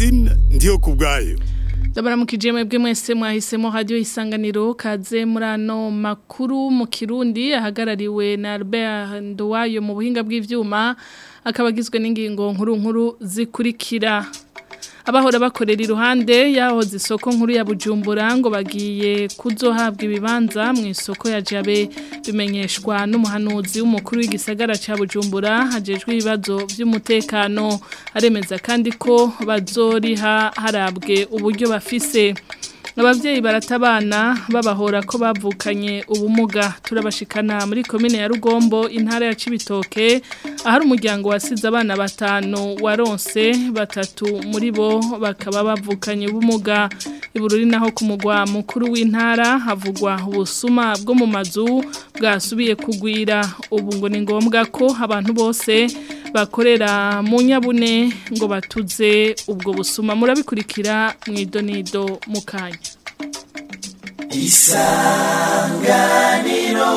Francine ndiyo kubwayo Ndabaramukije mwebwe mwese mwahisemo radio isanganiro kaze muri ano makuru mu Kirundi ahagarariwe na Albert Nduwayo mu buhinga bw'ivyuma akabagizwe n'ingingo nkuru nkuru zikurikira abahora bakorera iruhande yahoze isoko nkuru ya Bujumbura ngo bagiye kuzohabwa ibibanza mu isoko ya Jabe bimenyeshwa n'umuhanuzi w'umukuru w'igisagara ca Bujumbura hajejwe ibibazo by'umutekano aremeza kandi ko bazoriha harabwe uburyo bafise abavyeyi baratabana babahora ko bavukanye ubumuga turabashikana muri komine ya Rugombo intara ya Cibitoke ahari umuryango wasize abana batanu waronse batatu muri bo bakaba bavukanye ubumuga ibururi naho ku mugwa mukuru w'intara havugwa ubusuma bwo mu mazu bwasubiye kugwira ubu ngo ni ngombwa ko abantu bose bakorera mu nyabune ngo batuze ubwo busuma murabikurikira mu idonido mu kanya isanganiro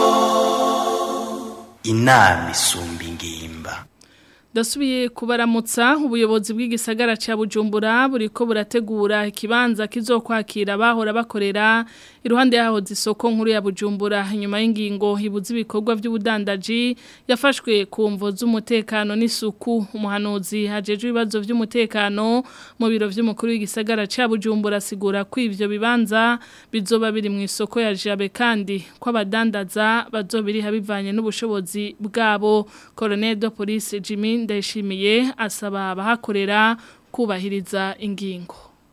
inama isumba ingimba Dasubiye kubaramutsa ubuyobozi bw'igisagara ca Bujumbura buriko burategura ikibanza kizokwakira bahora bakorera iruhande yaho zisoko nkuru ya Bujumbura inyuma y'ingingo ibuza ibikorwa by'ubudandaji yafashwe ku mvo z'umutekano n'isuku umuhanuzi hajejwe ibibazo by'umutekano mu biro by'umukuru w'igisagara ca Bujumbura asigura ko ivyo bibanza bizoba biri mu isoko ya Jabe kandi ko abadandaza bazobiriha bivanye n'ubushobozi bwabo Colonel de Police Jimmy ndayishimiye asaba abahakorera kubahiriza ingingo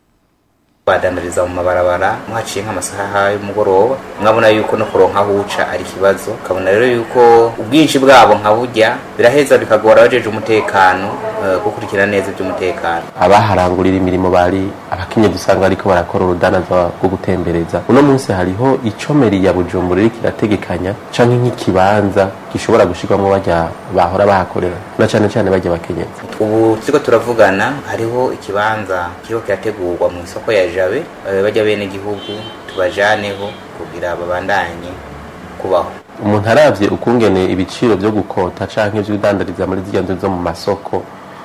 badandariza mu mabarabara muhaciye nk'amasaha y'umugoroba mwabona yuko no kuronka aho uca ari ikibazo kabona rero yuko ubwinshi bwabo nka burya biraheza bikagora abajeje umutekano gukurikira neza iby'umutekano abaharangurira imirimo bari abakinye dusanga ariko barakora urudanaza rwo gutembereza uno munsi hariho icomeri ya bujumbura iriko irategekanya canke nk'ikibanza gishobora gushirwamwo bajya bahora bahakorera na cane cane bajya bakenyezi ubu turiko turavugana hariho ikibanza kiriko kirategurwa mu isoko ya jabe bajya bene gihugu tubajaneho kugira babandanye kubaho umuntu aravye ukungene ibiciro vyo gukota canke vy'udandariza muri zirya nzu zo mu masoko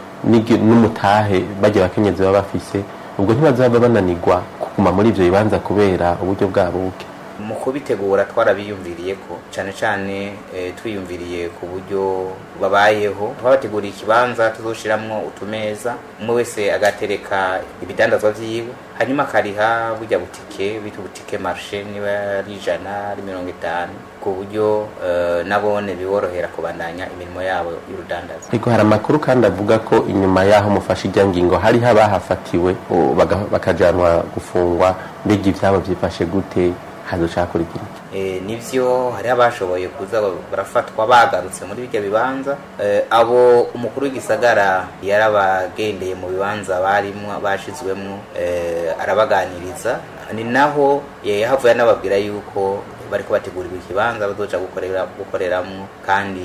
n'umutahe bajya bakenyezi baba bafise ubwo ntibazaba bananirwa kuguma muri ivyo bibanza kubera uburyo bwabo buke mu kubitegura twarabiyumviriye ko cyane cyane twiyumviriye ku buryo babayeho twabateguriye ikibanza tuzoshiramwo utumeza umwe wese agatereka ibidandazwa vyiwe hanyuma akariha burya butike bita butike marshe niba ari ijana ari mirongo itanu ku buryo nabone biborohera kubandanya imirimo yabo y'urudandaza ariko hari amakuru kandi avuga ko inyuma y'aho mufashe ijya ngingo hariho abahafatiwe bakajanwa gufungwa mbega ivyabo vyifashe gute hazocakurikira e, nivyo hari abashoboye kuza barafatwa bagarutse muri bijya bibanza e, abo umukuru w'igisagara yarabagendeye mu bibanza barimwo bashizwemwo e, arabaganiriza ni naho yahavuye anababwira yuko bariko bategurirwa ikibanza bazoca gukorera gukoreramwo kandi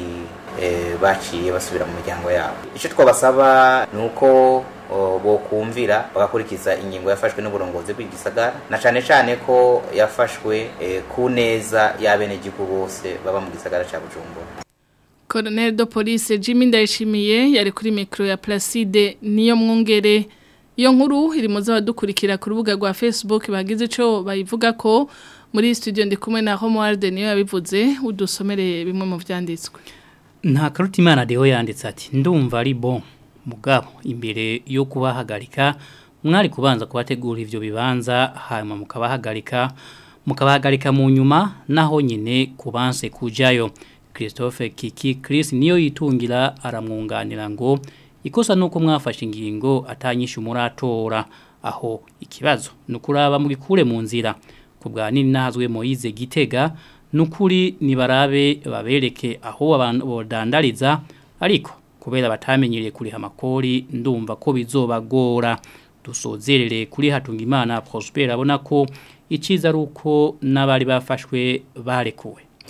e, baciye basubira mu miryango yabo ico twabasaba ni uko bokumvira bagakurikiza ingingo yafashwe n'uburongozi bw'igisagara na cane cane ko yafashwe ku neza y'abenegihugu bose baba mu gisagara ca Bujumbura Colonel de Police Jimmy Ndayishimiye yari kuri micro ya Placide niyo mwungere iyo nkuru iri muzo badukurikira ku rubuga rwa Facebook bagize ico bayivuga ko muri studio ndi kumwe na Homeworld niyo yabivuze udusomere bimwe mu vyanditswe nta karutimana deho yanditse ati ndumva ari bon mugabo imbere yo kubahagarika mwari kubanza kubategura ivyo bibanza hanyuma mukabahagarika mukabahagarika mu nyuma naho nyine kubanse kujayo Christophe Kiki Chris niyo yitungira aramwunganira ngo ikosa nuko mwafashe ingingo atanyisha umuratora aho ikibazo nukuraba mu gikure mu nzira kubwa nini nahazwe Moize Gitega nukuri nibarabe babereke aho abantu bodandariza ariko kubera batamenyereye kuriha amakori ndumva ko bizobagora dusozerere kuri Hatungimana Prosper abona ko iciza ari uko n'abari bafashwe barekuwe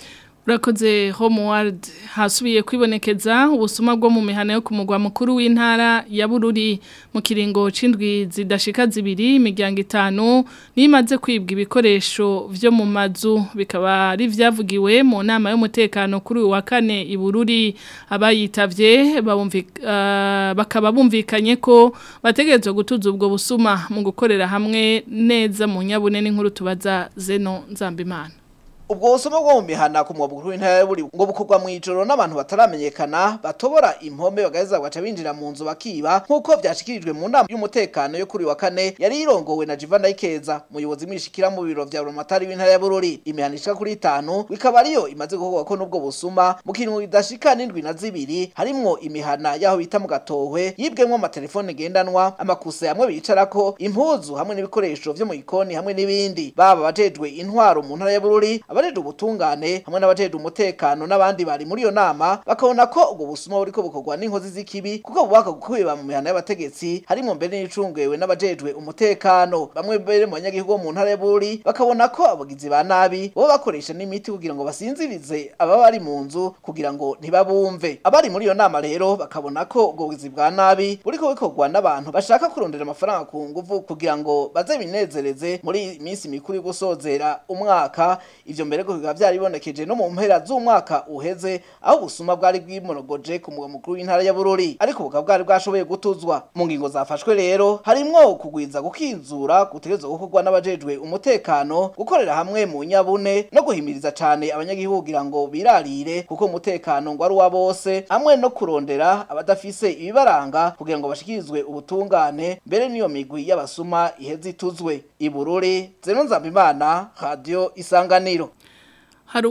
Urakoze Homeward hasubiye kwibonekeza ubusuma bwo mu mihana yo ku mugwa mukuru w'intara ya Bururi mu kiringo c'indwi zidashika zibiri imiryango itanu nimaze kwibwa ibikoresho vyo mu mazu bikaba ari vyavugiwe mu nama y'umutekano kuri uyu wa kane i Bururi abayitavye babumvika uh, bakaba bumvikanye ko bategerezwa gutuza ubwo busuma mu gukorera hamwe neza mu nyabune n'inkuru tubaza Zeno Nzambimana ubwo busoma bwo mu mihana ku mwabukuru w'intara buri ngo bukorwa mu ijoro n'abantu bataramenyekana batobora impome bagaheza bagaca binjira mu nzu bakiba nk'uko vyashikirijwe mu nama y'umutekano yo kuri wa kane yari irongowe na Jivan Ikeza umuyobozi mwishikira mu biro vya Buramatari w'intara ya Bururi imihana ishika kuri itanu bikaba ariyo imaze gukorwa ko n'ubwo busuma mu kintu idashika n'indwi na zibiri harimwo imihana yaho bita mu gatohwe yibwemwo amatelefone ngendanwa amakuse hamwe bicarako impuzu hamwe n'ibikoresho vyo mu ikoni hamwe n'ibindi baba bajejwe intwaro mu ntara ya Bururi abajejwe ubutungane hamwe n'abajejwe umutekano n'abandi bari muri iyo nama bakabona ko ubwo busuma buriko bukorwa n'inkozi z'ikibi kuko bubaka gukwiba mu mihana y'abategetsi harimo mbere n'icungwewe n'abajejwe umutekano bamwe mbere mu banyagihugu bo mu ntara ya Bururi bakabona ko abagizi ba nabi bo bakoresha n'imiti kugira ngo basinzirize ababa bari mu nzu kugira ngo ntibabumve abari muri iyo nama rero bakabona ko ubwo bugizi bwa nabi buriko bukorwa n'abantu bashaka kurondera amafaranga ku nguvu kugira ngo baze binezereze muri iyi minsi mikuru yo gusozera umwaka ivyo mbere ko bikaba vyaribonekeje no mu mpera z'umwaka uheze aho ubusuma bwari bwimorogoje ku mugwa mukuru w'intara ya Bururi ariko bukaba bwari bwashoboye gutuzwa mu ngingo zafashwe rero harimwo kugwiza gukinzura gutegerezwa gukorwa n'abajejwe umutekano gukorera hamwe mu nyabune no guhimiriza cane abanyagihugu kugira ngo birarire kuko umutekano ngo ari uwa bose hamwe no kurondera abadafise ibibaranga kugira ngo bashikirizwe ubutungane mbere n'iyo migwi y'abasuma iheze ituzwe ibururi zeno nzambimana radio isanganiro hari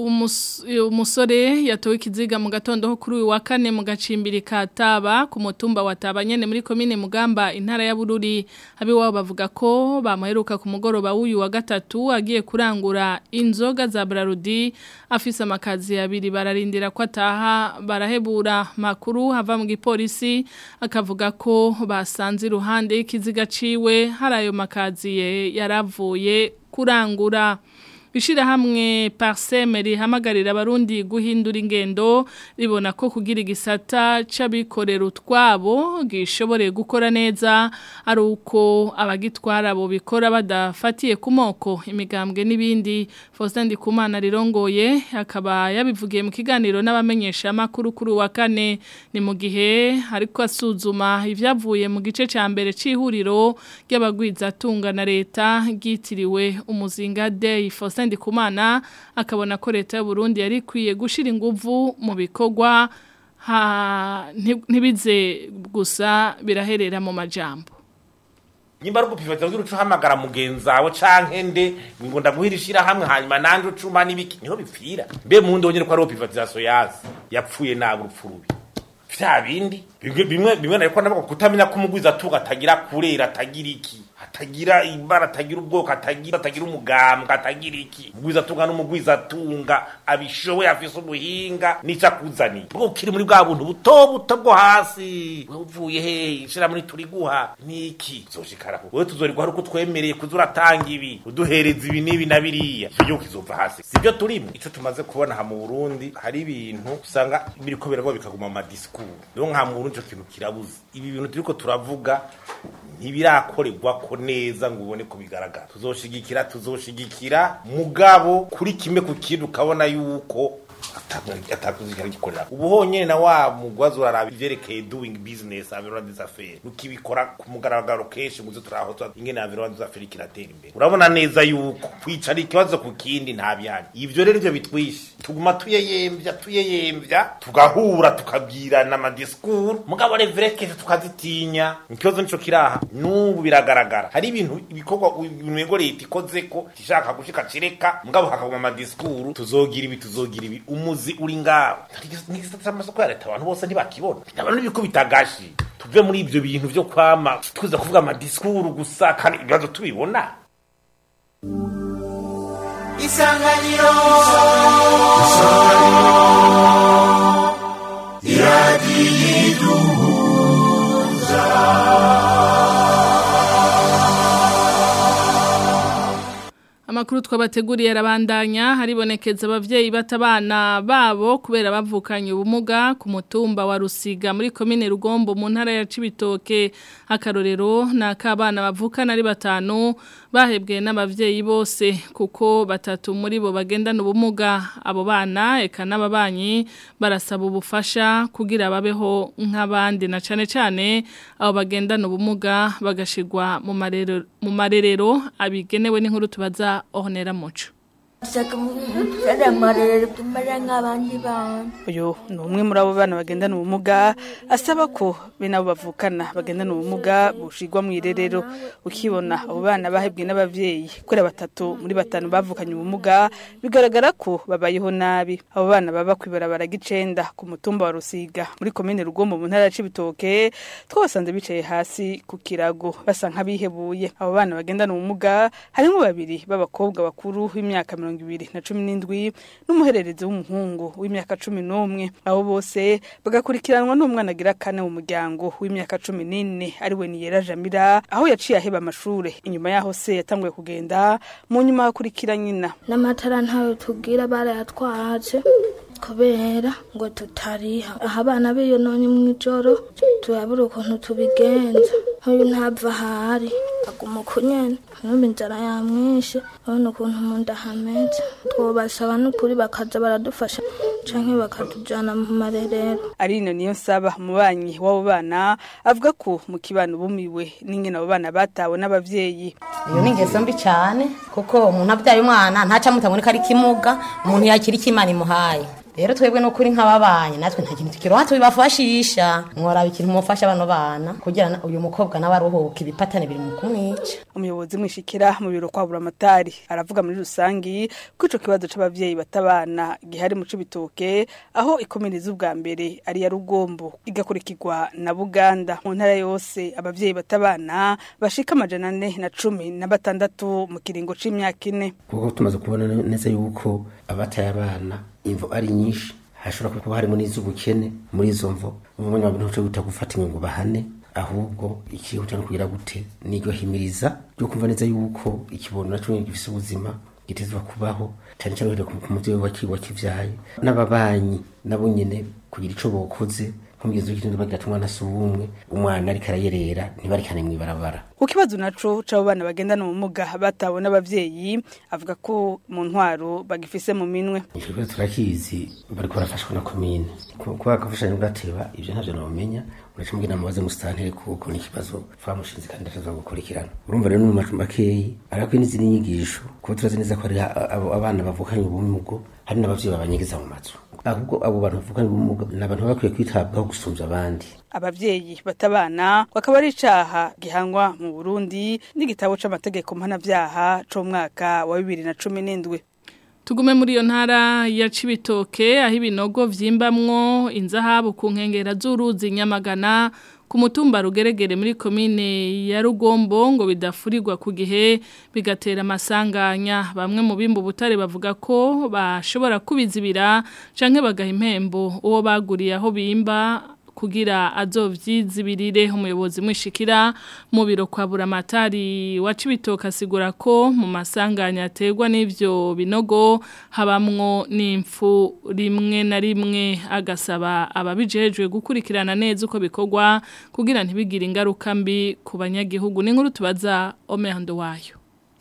umusore yatowe ikiziga mu gatondo ho kuri uyu wa kane mu gacimbiri ka taba ku mutumba wa taba nyene muri komine mugamba intara ya bururi abiwabo bavuga ko bamuheruka ku mugoroba w'uyu wa gatatu agiye kurangura inzoga za brarudi afise amakazi abiri bararindira ko ataha barahebura makuru hava mu gipolisi akavuga ko basanze iruhande y'ikiziga ciwe hari ayo makazi yaravuye kurangura Ishirahamwe Parseme rihamagarira abarundi guhindura ingendo ribona ko kugira igisata c'abikorera utwabo gishobore gukora neza ari uko abagitwara bo bikora badafatiye ku moko imigambwe n'ibindi Faustin Ndikumana rirongoye akaba yabivugiye mu kiganiro n'abamenyesha makuru kuri wa kane ni mu gihe ariko asuzuma ivyavuye mu gice ca mbere c'ihuriro ry'abagwiza tunga na leta gitiriwe umuzinga day Faustin Ndikumana akabona ko leta y'u Burundi yari kwiye gushira inguvu mu bikorwa ntibize gusa biraherera mu majambo nyimba ari gupivatiza kugira uca uhamagara mugenzi wawe canke nde ngo ndaguhira ishirahamwe hanyuma nanje ucuma n'ibiki niho bipfira mbe mu ndi wonyene ko ari opivatizaso yazi yapfuye nabi urupfu rubi vya bindi bimwe bimwe nariko navuga kutamenya ko umugwiza atuga atagira kurera atagira iki atagira ibara atagira ubwoko atagira atagira umugambwe atagira iki umugwiza atunga n'umugwiza atunga abishoboye afise ubuhinga nica kuzani bwo kiri muri bwa buntu buto buto bwo hasi wewe uvuye he ishira muri turi guha niki zoshikara wewe tuzorigwa uko twemereye kuzuratanga ibi uduhereza ibi nibi na biriya cyo kizova hasi sibyo turimo ico tumaze kubona ha mu Burundi hari ibintu usanga biriko biragwa bikaguma mu discours rero nka mu Burundi ico kintu kirabuze ibi bintu turiko turavuga ntibirakorerwa ko neza ngo ubone ko bigaragara tuzoshigikira tuzoshigikira mugabo kuri kimwe ku kintu ukabona yuko atakuzikira gikorera ubu honyene na wa mugwazi uraraba ivyerekeye doing business environnement des affaires ukibikora ku mugaragaro kenshi muzo turaho ingene environnement des affaires kiratera imbere urabona neza yuko kwicara ikibazo ku kindi nta byanya ivyo rero ivyo bitwishe tuguma tuyeyemvya tuyeyemvya tugahura tukabwirana amadiscours mugabo reverekeshe tukazitinya ikibazo nico kiraha n'ubu biragaragara hari ibintu ibikorwa ibintu leta ikozeko ishaka gushika cireka mugabo hakaguma amadiscours tuzogira ibi tuzogira ibi umuzi uri ngaho n'igisata cy'amasoko ya leta abantu bose ntibakibona abantu n'ibikubita agashi tuve muri ibyo bintu byo kwama tuza kuvuga amadisikuru gusa kandi ibibazo tubibona isanganiro makuru twabateguriye arabandanya haribonekeza abavyeyi batabana babo kubera bavukanye ubumuga ku mutumba wa Rusiga muri commune Rugombo mu ntara ya Cibitoke akarorero nakabana bavukana ari batanu bahebwe n'abavyeyi bose kuko batatu muri bo bagendana ubumuga abo bana eka n'ababanyi barasaba ubufasha kugira babeho nk'abandi na cane cane abo bagendana ubumuga bagashigwa mu marero mu marerero abigenewe n'inkuru tubaza Ornera Muco Shaka mutara marere tumara nk'abandi bana. uyu ni umwe muri abo bana bagendana ubumuga asaba ko be nabo bavukana bagendana ubumuga bushigwa mu irerero ukibona abo bana bahebwe n'abavyeyi kuri batatu muri batanu bavukanye ubumuga bigaragara ko babayeho nabi abo bana baba kwibarabara gicenda ku mutumba wa Rusiga muri komine Rugombo mu ntara ya Cibitoke twasanze bicaye hasi ku kirago basa nk'abihebuye abo bana bagendana ubumuga harimo babiri b'abakobwa bakuru b'imyaka mirongo ibiri na cumi n'indwi n'umuhererezi w'umuhungu w'imyaka cumi n'umwe abo bose bagakurikiranwa n'umwana agira kane mu muryango w'imyaka cumi n'ine ariwe niyera jamira aho yaciye aheba amashure inyuma yaho se yatanguye kugenda mu nyuma hakurikira nyina N'amatara ntayo tugira barayatwaje kubera ngo tutariha aha abana b'iyo none mw'ijoro turabura ukuntu tubigenza nk'uyu ntava ahari aguma uko nyene numva inzara yamwishe urabona ukuntu mu nda hameze twobasaba n'ukuri bakaza baradufasha canke bakatujana mu marerero Arino niyo nsaba umubanyi w'abo bana avuga ko mu kibano bumiwe n'ingene abo bana batawe n'abavyeyi iyo ni ingeso mbi cyane kuko umuntu abyaye umwana ntaca mutabona ko ari kimuga umuntu yakira icyo imana imuhaye rero twebwe no kuri nk'ababanyi natwe nta kintu tukiroha tubibafashisha mworaba ikintu mufasha bano bana kugira na- uyu mukobwa nawe aruhuke ibipatane biri mu kumwica umuyobozi mwishikira mu biro kwa buramatari aravuga muri rusangi ko ico kibazo c'abavyeyi batabana gihari mu cibitoke aho ikominiza ubwa mbere ari ya rugombo igakurikirwa na buganda mu ntara yose abavyeyi batabana bashika amajana ane na cumi na batandatu mu kiringo c'imyaka ine kuko tumaze kubona neza yuko abataye abana imvo ari nyinshi hashobora kuba harimo n'iz'ubukene muri izo mvo umwanya wabintu cyo guta gufata ngo bahane ahubwo ikihuta no kugira gute niryo himiriza ryo kumva neza yuko ikibono naco gifise ubuzima gitezwa kubaho cyane cyane uhereye ku muvyeyi waki- wakivyaye n'ababanyi nabo nyene kugira ico bokoze nk'umugenzi w'ikintu bagira ati umwana si uwumwe umwana ariko arayerera ntibarikane mw'ibarabara ku kibazo naco c'abo bana bagendana ubumuga batawe n'abavyeyi avuga ko mu ntwaro bagifise mu minwe icyo kibazo turakizi bariko barafashwa na komine Ku- kuba agafashanyo gateba ivyo ntavyo nomenya uraca mubwira mubaze musitanteri kuko ni ikibazo twamushinze kandi atazwa gukurikirana urumva rero no mu macumbi akeyi arakwiye n'izindi nyigisho kuko turazi neza ko hari a- abo abana bavukanye ubumugo hari n'abavyeyi babanyegeza mu mazu ahubwo abo bantu bavukanye ubumuga ni abantu baba bakwiye kwitabwaho gusumvya abandi abavyeyi batabana bakaba ari icaha gihanwa mu Burundi n'igitabo c'amategeko mpanavyaha co mu mwaka wa bibiri na cumi n'indwi Tugume muri iyo ntara ya Cibitoke aho ibinogo vyimbamwo inzahabu ku nkengera z'uruzi Nyamagana ku mutumba rugeregere muri komine ya Rugombo ngo bidafurirwa ku gihe bigatera amasanganya bamwe mu bimbu butare bavuga ko bashobora kubizibira canke bagaha impembo uwo baguriye aho bimba kugira azovyizibirire umuyobozi mwishikira mu biro kwa buramatari wa Cibitoke asigura ko mu masanganya aterwa n'ivyo binogo habamwo n'imfu rimwe na rimwe agasaba ababijejwe gukurikirana neza uko bikorwa kugira ntibigire ingaruka mbi ku banyagihugu n'inkuru tubaza Omerando wayo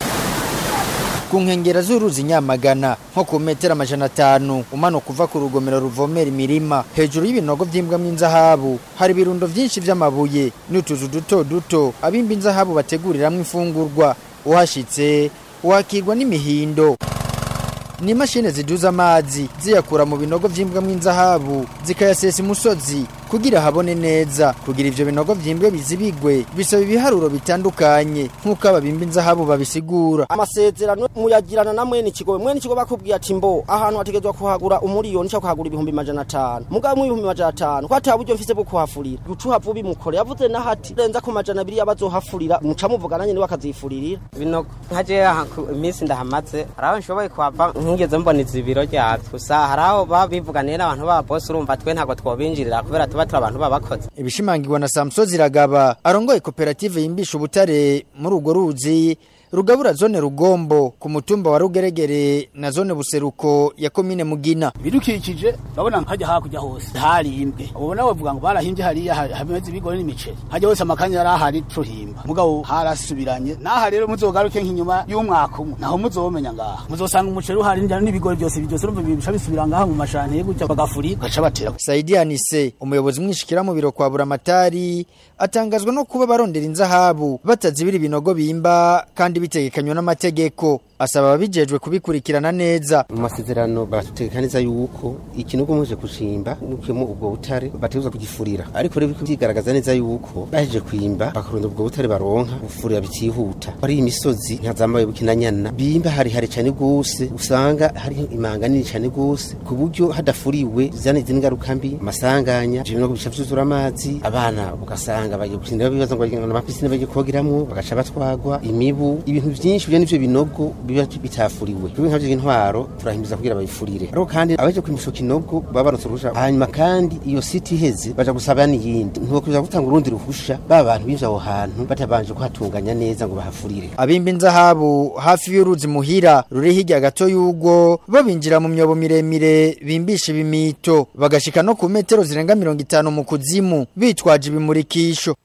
ku nkengera z'uruzi nyamagana nko ku metero amajana atanu umanuka uva ku rugomero ruvomera imirima hejuru y'ibinogo by'imbwamo inzahabu hari ibirundo byinshi by'amabuye n'utuzu duto duto abimba inzahabu bateguriramwo imfungurwa uhashitse wakirwa n'imihindo ni imashini ziduza amazi ziyakura mu binogo by'imbwamo inzahabu zikayasesa imusozi kugira habone neza kugira ivyo binogo vyimbwe bizibigwe bisaba ibiharuro bitandukanye nk'uko ababimba inzahabu babisigura amasezerano muyagirana na mwene ikigo mwene ikigo bakubwiye ati mbo ahantu hategezwa kuhagura umuriyoni cyangwa kuhagura ibihumbi majana atanu mugabo mu ibihumbi majana atanu ko ata buryo mfise bwo kuhafurira guca uhava ubimukore yavuze na hati renza ku majana abiri y'abazohafurira muca muvugana nyene bakazifurira binogo nkaje aha ku iminsi ndahamaze hari aho nshoboye kuhava nkigeze mbona izibiro ryavyo gusa hari aho baba bivuganiye n'abantu baba bose urumva twe ntabwo twobinjirira kubera tuba turi abantu babakoze ibishimangirwa na Samson Ziragaba arongoye koperative yimbisha ubutare muri urwo ruzi rugabura zone rugombo ku mutumba wa rugeregere na zone buseruko ya komine mugina bidukikije babona hajya hakurya hose harimbwe ubona bavuga ngo barahimbye hariya hameze ibigori n'imiceri hajya hose amakanya yari ahari tuhimba mugabo harasubiranye naha rero muzogaruke nk'inyuma y'umwaka umwe naho muzomenya ngaha muzosanga umuceri uhari n'ibigori byose byose urumva bica bisubira ngaha mu mashane gutya bagafuri baca batera Saidi Anise umuyobozi mwishikira mu biro kwa buramatari atangazwa no kuba barondera inzahabu batazibira ibinogo bimba kandi bitegekanywa n'amategeko asaba ababijejwe kubikurikirana neza mu masezerano barategekaniza yuko ikinogo muje kucimba mukemo ubwo butare bategerezwa kugifurira ariko rero biko byigaragaza neza yuko baheje kwimba bakaronda ubwo butare baronka gufurira bitihuta ari imisozi nkazambaye bukinanyana bimba hari hari cyane gose usanga hari imanga nini cyane gose ku buryo hadafuriwe zane zingaruka mbi amasanganya je no bica vyuzura amazi abana ugasanga bagiye gukinira bibaza ngo bagenda amapisine bagiye kogiramwo bagaca batwagwa imibu ibintu byinshi byo nivyo binogo biba bitafuriwe turi nk'abyo intwaro turahimbiza kugira bayifurire ariko kandi abaje kwimisha kinogo baba baronse uruhusha hanyuma kandi iyo siti iheze baja gusaba n'iyindi ntiwokuza gutanga urundi ruhusha ba bantu bivye aho hantu batabanje kuhatunganya neza ngo bahafurire abimba inzahabu hafi y'uruzi muhira ruri hirya gato y'ugo bo binjira mu myobo miremire bimbisha ibimito bagashika no ku metero zirenga mirongo itanu mu kuzimu bitwaje ibimurikisho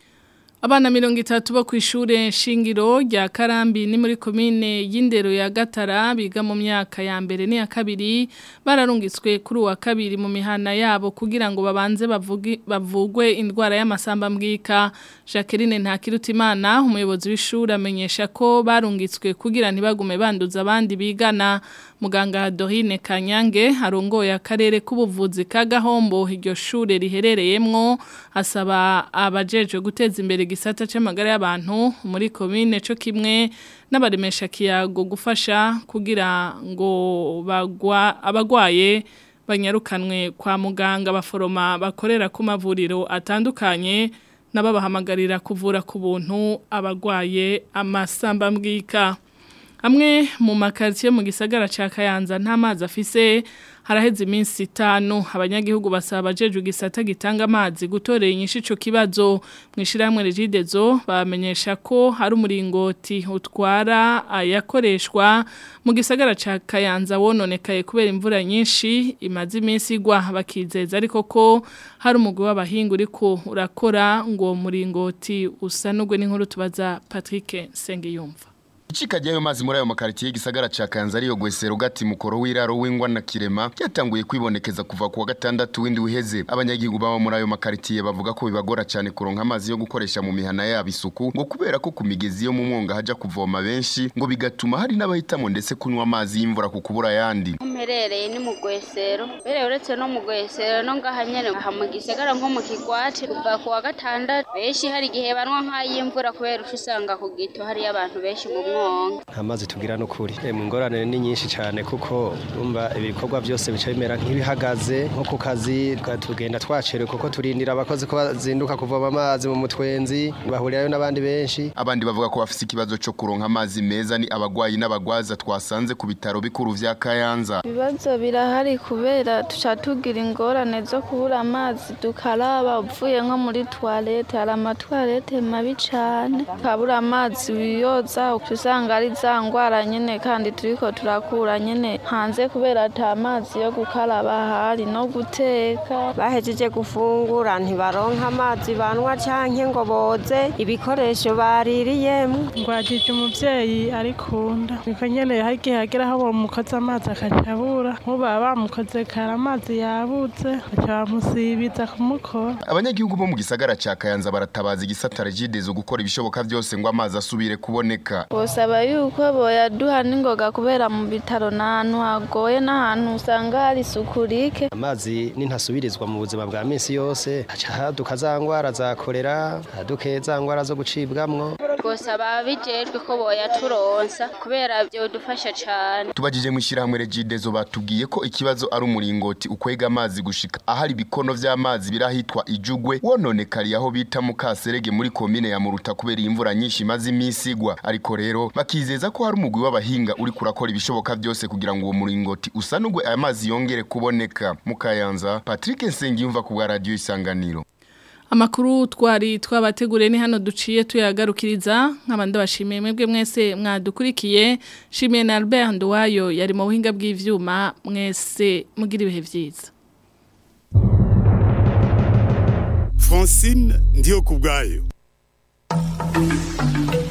Abana mirongo itatu bo kw'ishure shingiro rya Karambi ni muri komine y'indero ya Gatara biga mu myaka ya mbere n'iya kabiri bararungitswe kuri uwa kabiri mu mihana yabo kugira ngo babanze bavugi bavugwe indwara y'amasamba mbwika Jacqueline Ntakirutimana umuyobozi w'ishure amenyesha ko barungitswe kugira ntibagume banduza abandi bigana muganga Dorine Kanyange arongoye akarere k'ubuvuzi ka Gahombo iryo shure riherereyemwo asaba abajejwe guteza imbere gisata c'amagara y'abantu muri komine co kimwe n'abaremesha kiyago gufasha kugira ngo bagwa abagwaye banyarukanwe kwa muganga baforoma bakorera ku mavuriro atandukanye n'ababahamagarira kuvura ku buntu abagwaye amasamba mbwika amwe mu makaritsiye mu gisagara ca Kayanza nta mazi afise haraheze iminsi itanu abanyagihugu basaba abajeje gisata gitanga amazi gutorera inyishu ico kibazo mwishirahamwe regidezo bamenyesha ko hari umuringoti utwara ayakoreshwa mu gisagara ca Kayanza wononekaye kubera imvura nyinshi imaze iminsi igwa bakizeza ariko ko hari umugwi w'abahinga uriko urakora ngo muringoti usanugwe n'inkuru tubaza Patrick Sengiyumva Ichika jayo mazi muri ayo makaritiye gisagara ca Kanza ariyo gwesero gati mukoro w'iraro w'ingwa na kirema yatanguye kwibonekeza kuva kuwa gatandatu windi uheze abanyagihugu baba muri ayo makaritiye bavuga ko bibagora cyane kuronka amazi yo gukoresha mu mihana yabo isuku ngo kubera ko ku migezi yo mu mwonga haja kuvoma benshi ngo bigatuma hari n'abahitamo ndetse kunywa amazi y'imvura ku kubura yandi mperereye ni mu gwesero mbere uretse no mu gwesero no ngaha nyene aha mu gisagara nko mu kigwati kuva kuwa gatandatu benshi hari igihe banwa nk'ay'imvura kubera usanga ku gito hariyo abantu benshi mu mwonga amazi tugira no kuri mu ngorane ni nyinshi cyane kuko umva ibikorwa byose bica bimera nk'ibihagaze nko ku kazi tugenda twacerewe kuko turindira abakozi ko bazinduka kuvoma amazi mu mutwenzi bahurirayo n'abandi benshi abandi bavuga ko bafite ikibazo cyo kuronka amazi meza ni abagwayi n'abagwaza twasanze ku bitaro bikuru vya Kayanza ibibazo birahari kubera tuca tugira ingorane zo kubura amazi dukaraba uvuye nko muri toilette hari amatwarete mabi cyane ukabura amazi wiyoza usanga ari za ngwara nyine kandi turiko turakura nyine hanze kubera ata mazi yo gukaraba ahari no guteka bahejeje gufungura ntibaronka amazi banwa canke ngo boze ibikoresho baririyemo ngwajije umuvyeyi arikunda niko nyene hari igihe hagera aho bamukoze amazi akaca abura nkuba bamukoze kare amazi yabuze baca bamusibiza kumukora abanyagihugu bo mu gisagara ca Kayanza baratabaza igisata regidezo gukora ibishoboka byose ngo amazi asubire kuboneka bosaba yuko boyaduha n'ingoga kubera mu bitaro n'ahantu hagoye n'ahantu usanga hari isuku rike amazi nintasubirizwa mu buzima bwa minsi yose haca haduka za ngwara za kolera haduke za ngwara zo gucibwamwo twosaba ababijejwe ko boyaturonsa kubera byodufasha cane tubajije mu ishyirahamwe regidezo batubwiye ko ikibazo ari umuringoti ukwega amazi gushika ahari ibikono vy'amazi birahitwa ijugwe wononekariye aho bita mu kaserege muri komine ya muruta kubera imvura nyinshi imaze iminsi igwa ariko rero bakizeza ko hari umugwi w'abahinga uri kurakora ibishoboka byose kugira ngo uwo muringoti usanugwe aya mazi yongere kuboneka mu kayanza Patrick Nsengiyumva ku bwa radio isanganiro Amakuru twari twabateguriye ni hano duciye tuyagarukiriza nk'abandi bashimiye mwebwe mwese mwadukurikiye shimiye na Albert Nduwayo yari mu buhinga bw'ivyuma mwese mugira ibihe vyiza Francine ndiyo kubwayo